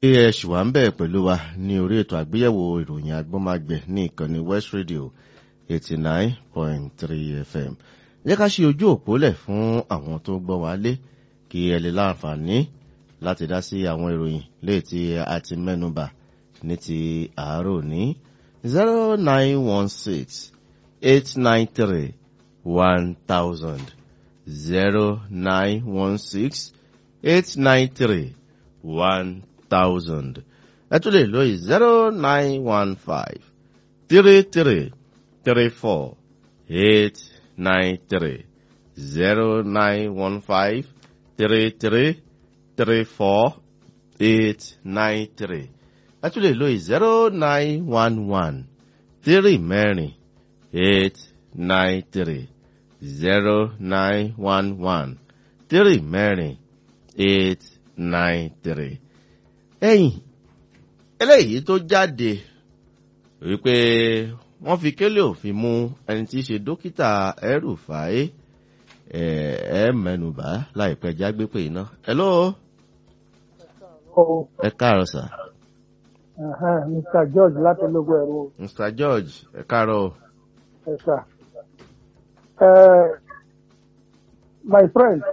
ẹ ṣì wà ń bẹ̀ pẹ̀lú wa ní orí ètò àgbéyẹ̀wò ìròyìn agbọ́nmágbẹ̀ ní ìkànnì west radio eighty nine point three fm jẹ́ ká ṣe ojú òpó lẹ̀ fún àwọn tó gbọ́ wá lé kí ẹ lè láǹfààní láti dá sí àwọn ìròyìn léè tí a ti mẹ́nubà ní ti àárò ní zero nine one six eight nine three one thousand zero nine one six eight nine three one thousand ẹ tún lè lóye zero nine one five three three three four eight nine three zero nine one five three three three four eight nine three ẹ tún lè lóye zero nine one one three mẹ́rin eight nine three zero nine one one three mẹ́rin eight nine three. ẹ̀yìn eléyìí tó jáde wípé wọ́n fi kélé òfin mú ẹni tí í ṣe dókítà ẹrùfàáyé ẹ ẹ mẹ́nubà láìpẹ́ jágbé pé iná. hello ẹ káàárọ̀ sà. Mr. George láti ológun ẹ̀rọ mr george ẹ káàárọ̀ ẹ̀ka. Uh, my friend,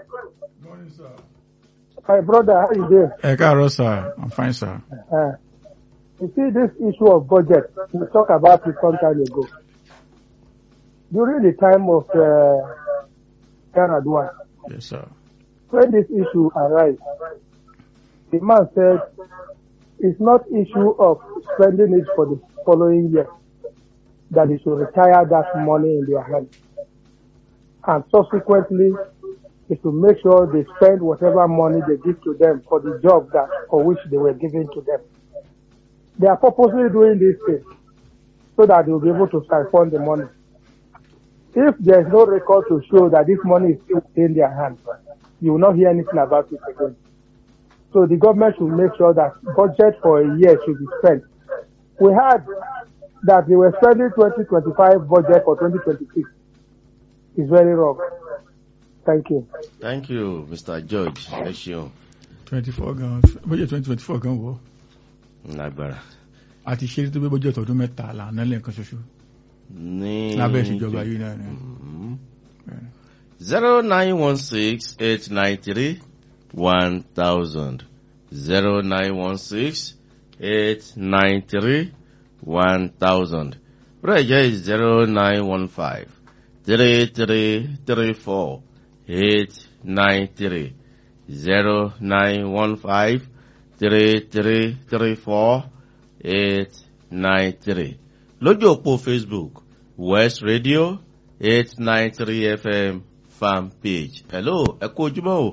my brother, how you doing? Ẹ káàárọ̀ sir, I'm fine sir. Uh, you see this issue of budget, we talked about it some time ago. During the time of uh, Yaradua, Yes sir. when this issue arose, the man said it's not issue of spending it for the following year, that they should retire that money in their hand. And subsequently, is to make sure they spend whatever money they give to them for the job that for which they were given to them. They are purposely doing this thing so that they will be able to siphon the money. If there is no record to show that this money is still in their hands, you will not hear anything about it again. So the government should make sure that budget for a year should be spent. We heard that they were spending 2025 budget for 2026. It's very wrong. Thank you. thank you mr george ẹ ṣeun twenty four gan bójú twenty twenty four gan wọ lágbára. a ti ṣe é tó bí bójú ọdún mẹ́ta lànà lẹ́ẹ̀kan ṣoṣo ní lábẹ́ ìṣèjọba yìí náà ni. zero nine one six eight nine three one thousand zero nine one six eight nine three one thousand Bẹ́ẹ̀ is zero nine one five three three three four eight nine three zero nine one five three three three four eight nine three lójú òpó facebook west radio eight nine three fm fan page hello ẹ kú ojúmọ́ o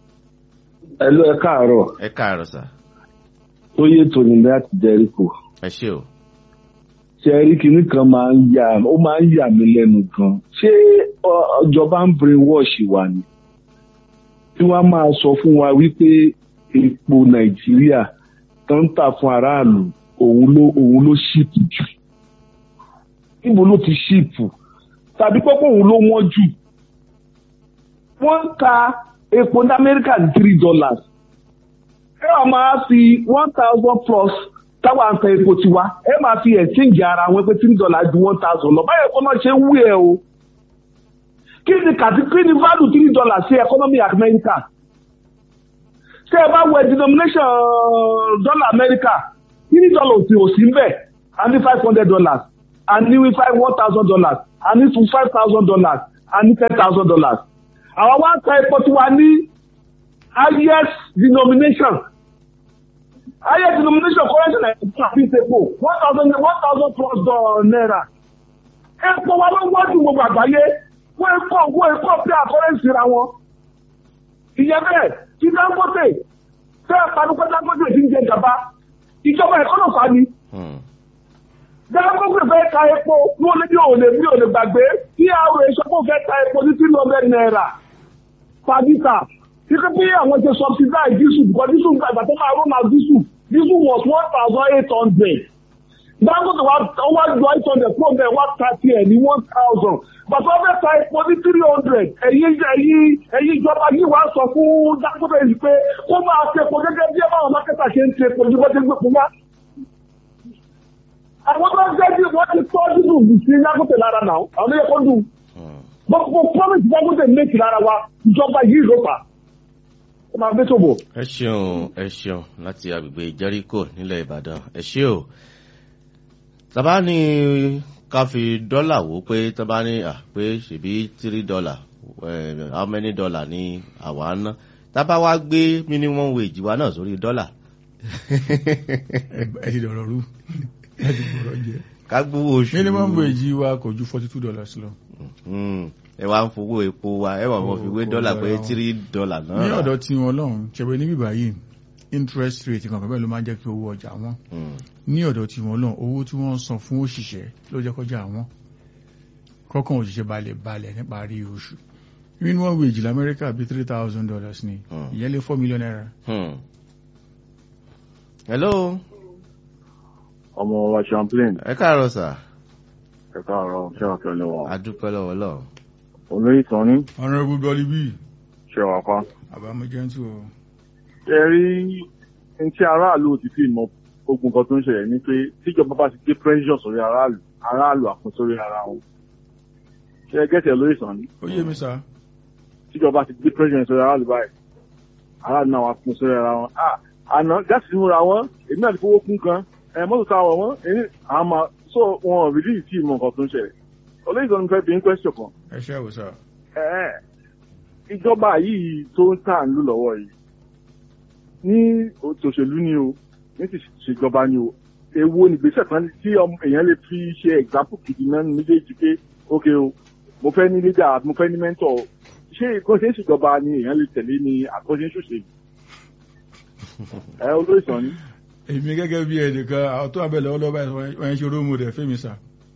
Ẹlú ẹ káàárọ̀, ẹ káàárọ̀ sà ó yé tòní láti Jẹ́ríkò. ẹ ṣé o Ṣé ẹ rí kinní kan máa ń yà ó máa ń yà mí lẹ́nu gan. Ṣé ọ- ìjọba ń brainwash wa ni? Tí wọ́n á máa sọ fún wa wípé epo Nàìjíríà tó ń tà fún aráàlú òun ló òun ló ṣìpù jù. Níbo ló ti ṣìpù? Tàbí pọ́pọ́ òun ló wọ́n jù. Wọ́n ń ta epo ní Amẹ́ríkà ní three dollars ẹ wà máa fi one thousand plus táwa ń ta epo tiwa ẹ máa fi exchange ara wọn pé three dollars ju one thousand lọ báyọ̀ kọ́ náà ṣe ń wú ẹ o kí ni kàti kí ni value three dollars sí economy America ṣé ẹ bá wẹ denomination dollar America three dollars ò sí ń bẹ̀ a ní five hundred dollars a ní five one thousand dollars a ní five thousand dollars a ní ten thousand dollars àwọn wá ń ta epo tiwa ní highest denomination highest denomination currency Nigeria fi sepo one thousand one thousand plus dollar naira epo wa ló wọ́n ju gbogbo àgbáyé wọ́n ń kọ́ wọ́n ń kọ́ pé àkọ́rẹ́sì ra wọn ìyẹn bẹ́ẹ̀ tí Dangote fẹ́ panupẹ́ Dangote ti ń jẹ gàba ìjọba ẹ̀kọ́ náà fa ni Hmm. Dangote fẹ́ ta epo wọ́n lé ní òòlè ní òòlè gbàgbé tí àwọn èso kò fẹ́ ta epo ní three hundred naira per litre kíkọ́ bí àwọn ṣe subsidize diesel because diesel gba ìgbà tó máa rún máa diesel diesel was one thousand eight hundred Dangote wa ó wá ju eight hundred kúrò bẹ́ẹ̀ wá ta tiẹ̀ ní one thousand bàtà ọbẹ̀ ta epo ní three hundred ẹ̀yin ẹ̀yin ẹ̀yin ìjọba yìí wá sọ fún Dangote yìí pé kó máa ṣe epo gẹ́gẹ́ bí ẹ bá báwọn mákẹ́tà ṣe ń ṣe epo ju bọ́ ti ń gbé fún wa. àwọn tó ń jẹ́ bí wọ́n ti tọ́ dúdú sí Dangote lára náà àwọn yẹ kó dùn. Hmm. gbogbo promise Dangote méjì lára wa ìjọba yìí ló fà. ó máa gbé ṣòbò. ẹ ṣeun ẹ ṣeun láti agbègbè Jericho nílẹ̀ Ìbàdàn ẹ ṣé o tàbá ní ká fi dọ́là wò pé tàbá ní à pé ṣèbí three dollar eh, how many dollar ni àwa ná tàbá wá gbé minimum wage wa náà sórí dọ́là ẹ ẹ ti dọ̀rọ̀ rú ẹ ti gbọ̀rọ̀ jẹ. ká gbówó oṣù minimum wage wa kò ju forty two dollars lọ. Hmm. ẹ wá ń fowó epo wa ẹ wà mọ fi wé Owó dọ́là pé dọ́là. three dollar náà ní rà. ọ̀dọ̀ tí wọn lọ́hùn ṣẹ̀wé níbí báyìí interest rate kankan bẹ́ẹ̀ ló máa ń jẹ́ kí owó ọjà wọn Hmm. ní ọ̀dọ̀ tí wọn lọ́hùn owó tí wọ́n ń san fún òṣìṣẹ́ ló jẹ́ kọjá wọn kọ́kàn òṣìṣẹ́ balẹ̀ balẹ̀ níparí oṣù minimum wage lamẹ́ríkà bíi three thousand dollars ni Hmm. ìyẹn lé four million naira. Hmm. hello ọmọ wa champlain ẹ káàárọ̀ sà ẹ̀ka ọ̀rọ̀ ṣẹ́wàkẹ́ lọ́wọ́ adúpẹ́ lọ́wọ́ lọ́wọ́. olóyè tán ní honourable dolly b ṣẹ́wàkọ́. àbámọ́jẹ́ntù o. ẹ rí ní tí aráàlú ti fi mọ ogun kan tó ń ṣẹlẹ̀ ní pé tíjọba bá ti gbé pressure sórí aráàlú aráàlú àpò sórí ara wọn. ṣé ẹ gẹ́tẹ̀ olóyè tán ní ó yé mi sá. tíjọba ti gbé pressure sórí aráàlú báyìí aráàlú náà wà fún sórí ara wọn. Ah, àná gáàsì múra wọn èmi náà ti fowó kún kan ẹ mọ́tò táwọn wọn èmi àwọn máa so wọn rìlí tí ìmọ̀ nǹkan tó ń ṣẹlẹ̀ olóyè tán ní fẹ́ bí ń question kan ẹ ṣe àwòsà. ẹ ìjọba yìí tó ń tà ń lù lọ́wọ́ yìí ní òṣèlú ni o ní ti ṣèjọba ni o èwo ni gbèsè kan tí ọmọ- èèyàn lè fi ṣe example gidi náà ní méjèèjì pé ok o mo fẹ́ ní leader mo fẹ́ ní mentor ṣé ìkọ́ṣe ń ṣèjọba ni èèyàn lè tẹ̀lé ni àkọ́ṣe ń ṣòṣèlú ẹ olóyè sàn ni èmi gẹ́gẹ́ bí ẹnìkan àwọn tó abẹ́lẹ̀ ọlọ́ba ẹ̀ wọ́n ṣe rómù rẹ̀ fẹ́mi sá.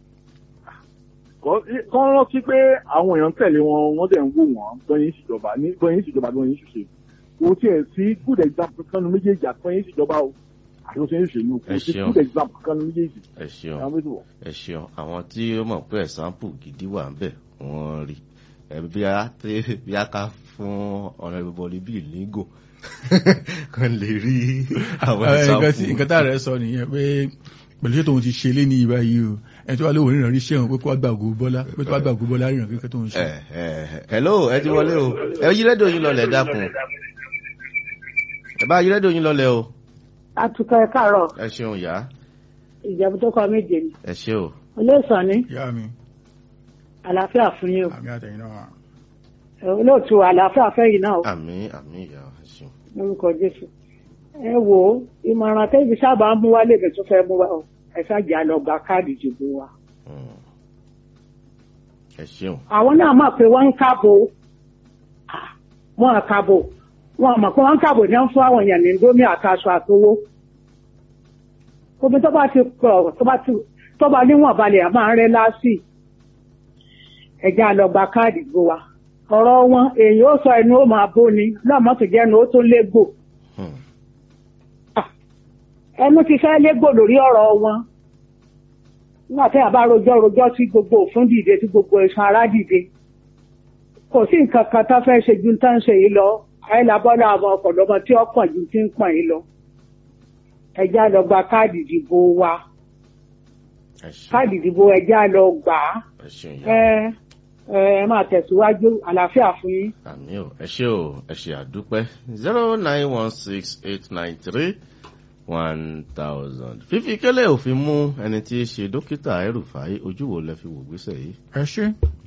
kọ́ rántí pé àwọn èèyàn tẹ̀lé wọn wọ́n dẹ̀ ń wò wọ́n bọ́yìn ìṣèjọba ní bọ́yìn ìṣèjọba bọ́yìn ìṣòṣèlú kò tiẹ̀ sí good example kan ní méjèèjì àtọ́yìn ìṣèjọba o àti òṣèlú ìṣèlú kò Ẹ sí ṣeun. good example kan ní méjèèjì ẹ ṣeun àwọn méjì wọ̀. ẹ ṣeun àwọn tí ó mọ̀ pé ẹ̀sánpù gidi wà ń bẹ̀ wọ́n rí ẹ bí a tẹ bí a ká fún ọ̀nà ìbọ̀lì bíi lígò kan lè rí àwọn Ẹ, nǹkan tí- ẹ̀sánpù. nǹkan tá rẹ̀ sọ nìyẹn pé pẹ̀lú ṣé tóun ti ṣe lé ní ibà yìí o ẹni tó wà lóhùn ìrìnà rí ṣẹ́wọ̀n pé kó wá gbàgbó bọ́lá pé tó wá gbàgbó bọ́lá rìnrìn kíkẹ́ tó ń ṣe. ẹ ẹ hello ẹ ti wọlé o ẹ yí rédíò yín lọlẹ̀ dákun ẹ bá yí rédíò yín lọlẹ̀ o atukọ̀ ẹ káàárọ̀ ẹ ṣeun yá ìjẹ̀bú tó kọ méje ni ẹ ṣe o olóòsàn ní ìyá mi àlàáfíà fún yín o àmì àtẹ̀yìn náà wà. Ẹ, olóòtú àlàáfíà fẹ́yìn náà o àmì àmì ìyá ẹ ṣeun lórúkọ jésù ẹ wò ó ìmọ̀ràn tẹ́bi sábà ń mú wá lèmi tó fẹ́ mú wá o ẹ ṣáàjà lọ gba káàdì ìdìbò wa Hmm. ẹ ṣeun àwọn náà mọ̀ pé wọ́n ń kábò Ah, wọ́n ń kábò wọ́n mọ̀ pé wọ́n ń kábò ní wọ́n fún àwọn èèyàn ní ndómi àtàṣọ àtowó omi tó bá ti pọ̀ tó bá ti tó bá níwọ̀n balẹ̀ a máa ń rẹ́ láásì ẹ̀já lọ gba káàdì ìdìbò wa ọ̀rọ̀ wọn èèyàn ó sọ ẹnu ó máa bó ni lọ́mọ́ tó jẹ́nu ó tó légbò Hmm. ẹnu ti fẹ́ légbò lórí ọ̀rọ̀ wọn nígbà tí a bá rojọ́ rojọ́ tí gbogbo òfin dìde tí gbogbo ẹ̀sùn ara dìde kò sí nǹkan kan tó fẹ́ ṣe ju tó ń ṣe yìí lọ ayélujábọ́lá àwọn ọ̀pọ̀lọpọ̀ tí ó pọ̀ ju ti ń pọ̀ yìí lọ ẹjá lọ gba káàdì ìdìbò wa ẹ ṣeun káàdì ìdìbò ẹjá lọ gbà á ẹ ṣeun ẹ yá ẹ máa tẹ̀síwájú àlàáfíà fún yín. àmì ò ẹ ṣe o ẹ ṣe àdúpẹ́ zero nine one six eight nine three one thousand fífi kélé òfin mú ẹni tí í ṣe dókítà ẹrùfàáyé ojú wo lẹ fi wò gbèsè yìí ẹ ṣe.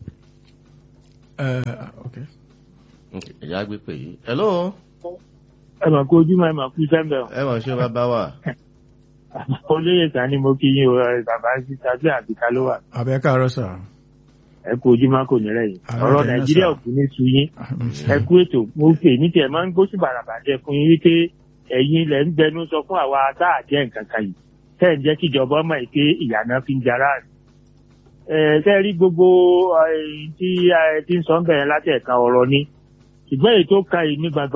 ẹ ok Ok, ẹ̀yà gbé pè yìí hello ẹ mà kó ojúmọ́ ẹ mà kú sẹ́ńbẹ̀ o. ẹ mọ̀ ṣé bàbá wà olóyè kan ni mo kí yín o ẹ, bàbá síta bí àbíká ló wà. àbẹ káàárọ̀ sà. ẹ kú ojúmọ́ kò ní rẹ̀yìn. Àmín, ọ̀rọ̀ àmín, nàìjíríà sà. ò kú ní su yín. ẹ kú ètò mo pè ní tiẹ̀ máa ń gbóṣù bàràbàjẹ́ fún yín wípé ẹ̀yin ilẹ̀ ń gbẹnu sọ fún àwa tá à jẹ́ nǹkan kan yìí. tẹ́ ẹ̀ ń jẹ́ kí ìjọba ọmọ yìí pé ìyànà fi ń jara rẹ̀. ẹ tẹ́ ẹ rí gbogbo ẹ, tí ẹ ti ń sọ ń bẹ̀rẹ̀ látẹ̀ka ọ̀rọ̀ ni. ṣùgbọ́n èyí tó ka yìí ní gbàgbọ́